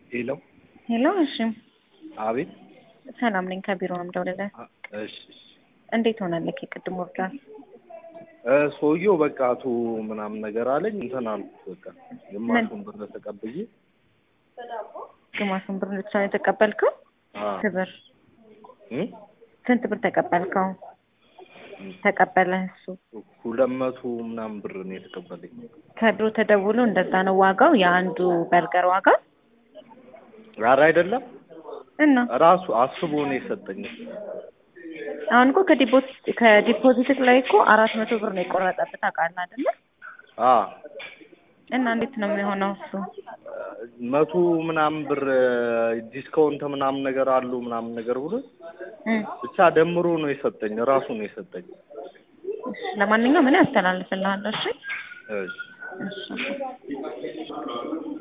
ሄሎ ሄሎ። እሺ፣ አቤት። ሰላም ነኝ። ከቢሮ ነው የምደውልልህ። አ- እሺ እሺ። እንዴት ሆነልህ? የቅድም ወርዷል። እ ሰውየው በቃ አቶ ምናምን ነገር አለኝ እንትን አልኩት። በቃ ግማሹን ብር ተቀብዬ ግማሹን ብር ብቻ ነው የተቀበልከው? አ ክብር እ ስንት ብር ተቀበልከው? ተቀበለ እሱ ሁለት መቶ ምናምን ብር ነው የተቀበለኝ። ከድሮ ተደውሎ እንደዛ ነው ዋጋው የአንዱ በርገር ዋጋ ኧረ አይደለም እና ራሱ አስቦ ነው የሰጠኝ። አሁን እኮ ከዲፖዚት ከዲፖዚት ላይ እኮ አራት መቶ ብር ነው የቆረጠብህ ታውቃለህ አይደለ? አ እና እንዴት ነው የሚሆነው እሱ? መቶ ምናምን ብር ዲስካውንት ምናምን ነገር አሉ ምናምን ነገር ብሎ እ ብቻ ደምሮ ነው የሰጠኝ። ራሱ ነው የሰጠኝ። እሺ፣ ለማንኛውም እኔ አስተላልፍልሃለሁ። እሺ እሺ እሺ